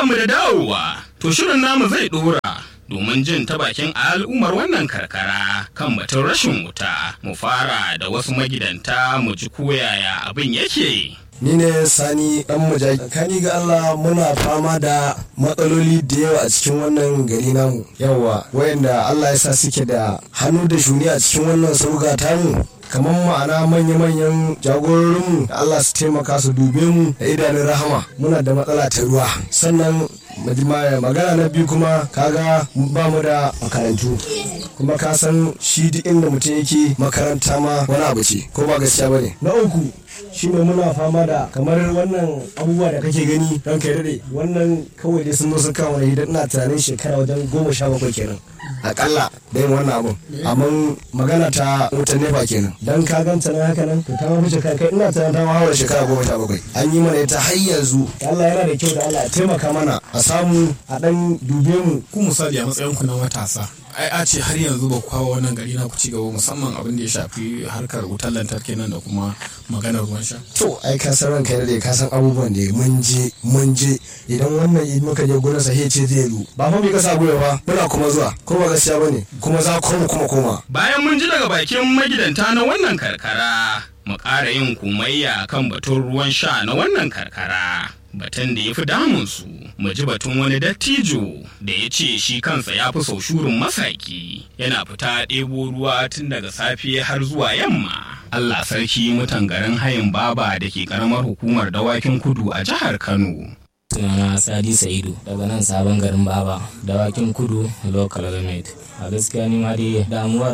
Barkanmu da dawowa, to shirin namu zai ɗora. Domin jin ta bakin al'ummar wannan karkara kan batun rashin wuta, mu fara da wasu magidanta mu ji koyaya abin yake. ni ne sani dan mujaji kani ga Allah muna fama da matsaloli da yawa a cikin wannan gari namu yawa wayanda Allah ya sa suke da hannu da shuni a cikin wannan sauga tamu kamar ma'ana manya-manyan jagororinmu da Allah su taimaka su dube mu da idanun rahama muna da matsala ta ruwa sannan magana na biyu kuma kaga ba mu da makarantu kuma ka san shi duk inda mutum yake makaranta ma wani abu ce ko ba gaskiya bane na uku shine muna fama da kamar wannan abubuwa da kake gani don kai dade wannan kawai dai sun zo sun kawo idan ina tunanin shekara wajen goma sha bakwai kenan akalla da yin wannan abun amma magana ta wutan nefa kenan dan ka ganta na haka nan to ta ma fice kai kai ina tunanin ta ma haura shekara goma sha bakwai an yi mana ita har yanzu Allah yana da kyau da Allah ya taimaka mana a samu a dan dube mu ku misali a matsayin ku na matasa ai a ce har yanzu ba kawo wannan gari na ku ci gaba musamman abin da ya shafi harkar wutar lantarki nan da kuma maganar ruwan sha to ai ka san ranka da ka san abubuwan da mun je mun je idan wannan in muka je gurin sa ce zai zo ba fa bai kasa goyo ba muna kuma zuwa ko ba gaskiya bane kuma za ku mu kuma koma Bayan mun ji daga bakin magidanta na wannan karkara, mu ƙara yin kumayya kan batun ruwan sha na wannan karkara. Batun da ya fi damunsu, mu ji batun wani dattijo da ya ce shi kansa ya fi sau shurin masaki, yana fita ɗebo ruwa tun daga safe har zuwa yamma. Allah sarki mutan garin hayin baba da ke ƙaramar hukumar dawakin kudu a jihar Kano. sunana sadi sa'idu daga nan sabon garin baba dawakin kudu local government a gaskiya ni ma dai damuwar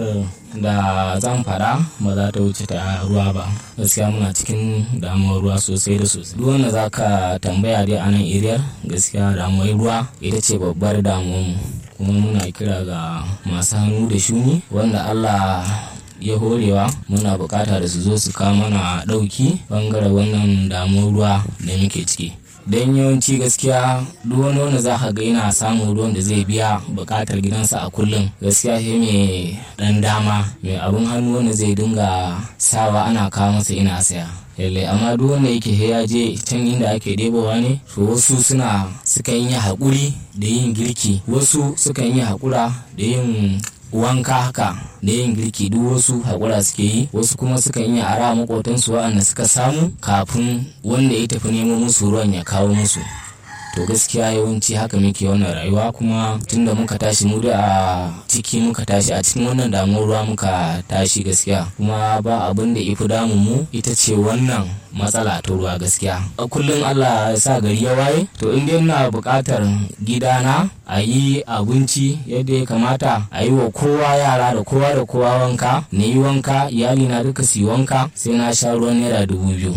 da zan fada ba za ta wuce ta ruwa ba gaskiya muna cikin damuwar ruwa sosai da sosai duk wanda za ka tambaya dai a nan iriyar gaskiya damuwar ruwa ita ce babbar damuwar mu kuma muna kira ga masu hannu da shuni wanda allah ya horewa muna bukata da su zo su kawo mana dauki bangaren wannan damuwar ruwa da muke ciki don yawanci gaskiya duk wani wanda za ka ga yana samun ruwan da zai biya bukatar gidansa a kullum gaskiya sai mai dan dama mai abun hannu wanda zai dinga sawa ana kawo masa ina saya lalle amma duk wanda yake he ya je can inda ake ɗebowa ne to wasu suna sukan yi haƙuri da yin girki wasu sukan yi haƙura da yin wanka haka da yin girki duk wasu haƙura suke yi wasu kuma sukan yi ara maƙotansu waɗanda suka samu kafin wanda ya tafi nemo musu ruwan ya kawo musu to gaskiya yawanci haka muke wannan rayuwa kuma tunda muka tashi mu da a ciki muka tashi a cikin wannan damuwar ruwa muka tashi gaskiya kuma ba abin da ifi damun mu ita ce wannan matsala ta ruwa gaskiya a kullum Allah ya sa gari ya waye to in dai ina buƙatar gidana a yi abinci yadda ya kamata a yi wa kowa yara da kowa da kowa wanka na yi wanka iyali na duka su yi wanka sai na sha ruwan naira dubu biyu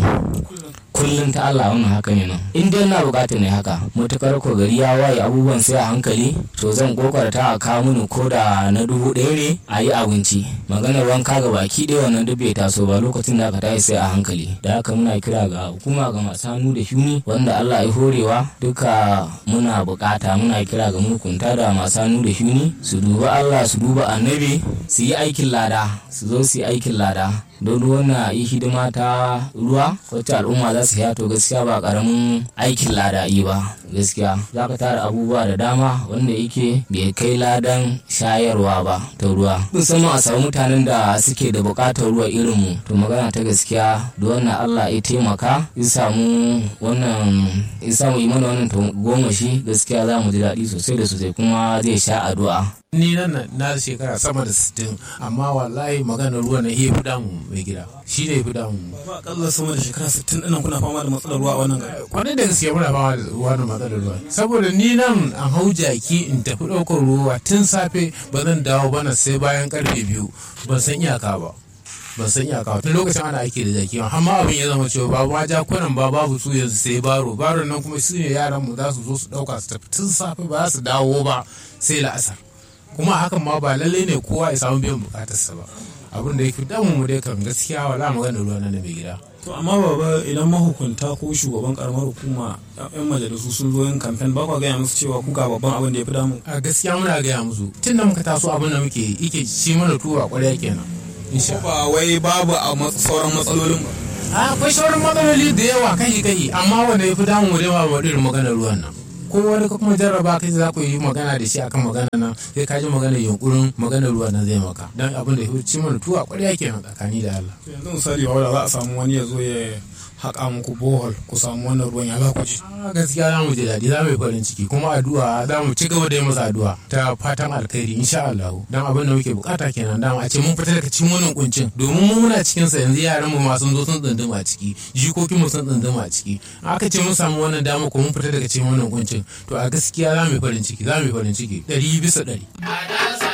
kullum ta Allah wannan haka ne nan in dai na bukatar ne haka matukar ko gari ya waye abubuwan sai a hankali to zan kokarta a kawo mini ko da na dubu ɗaya ne a yi abinci maganar wanka ga baki ɗaya wannan duk bai taso ba lokacin da aka tashi sai a hankali da haka muna kira ga hukuma ga masu hannu da shuni wanda Allah ya horewa duka muna bukata muna kira ga mukunta da masu hannu da shuni su duba Allah su duba annabi su yi aikin lada su zo su yi aikin lada don wannan yi hidima ta ruwa wacce al'umma za su to gaskiya ba karamin aikin lada yi ba gaskiya za ka tara abubuwa da dama wanda yake bai kai ladan shayarwa ba ta ruwa musamman a samu mutanen da suke da bukatar ruwa irin mu to magana ta gaskiya da wannan Allah ya taimaka ya samu wannan ya samu yi mana wannan goma shi gaskiya za mu ji daɗi sosai da sosai kuma zai sha addu'a ni nan na shekara sama da 60 amma wallahi maganar ruwa na iya fi damu mai gida shi ne fi damu ba akalla sama da shekara 60 ɗin kuna fama da matsalar ruwa a wannan gari kwanan da gaske muna fama da ruwa da matsalar ruwa saboda ni nan an hau jaki in tafi ɗaukar ruwa tun safe ba zan dawo bana sai bayan karfe biyu ban san iyaka ba ban san iyaka tun lokacin ana aiki da jaki amma abin ya zama cewa babu ma jakunan ba babu su yanzu sai baro baro nan kuma su ne yaran mu za su zo su ɗauka su tafi tun safe ba za su dawo ba sai la'asar kuma hakan ma ba lallai ne kowa ya samu biyan bukatarsa ba abin da yake damu mu dai kan gaskiya wala magana ruwa na mai gida to amma baba idan mahukunta ko shugaban karamar hukuma yan majalisu sun zo yin kamfen ba kwa gaya musu cewa kuka babban abin da ya fi damu a gaskiya muna gaya musu tun da muka taso abin da muke ike ci mana tuwa kwarya kenan insha ba wai babu a sauran matsalolin ba akwai sauran matsaloli da yawa kai kai amma wanda ya fi damu mu dai ba irin maganar ruwan nan ko wani ka kuma jarraba kai za ku yi magana da shi akan magana nan sai ka ji magana yunkurin magana ruwa nan zai maka dan abin da ya ci mana tuwa ƙwarya kenan tsakani da Allah yanzu misali ba za a samu wani ya zo ya haƙa muku bohol ku samu wannan ruwan ya za ku ji a gaskiya za mu ji daɗi za mu yi farin ciki kuma addu'a za mu ci gaba da yi masa addu'a ta fatan alkhairi insha Allah dan abin da muke bukata kenan dama a ce mun fita daga cikin wannan kuncin domin mu muna cikin sa yanzu yaran mu ma sun zo sun tsunduma a ciki jikokin mu sun tsunduma a ciki aka ce mun samu wannan dama ko mun fita daga cikin wannan kuncin to a gaskiya za mu yi farin ciki za mu yi farin ciki ɗari bisa ɗari.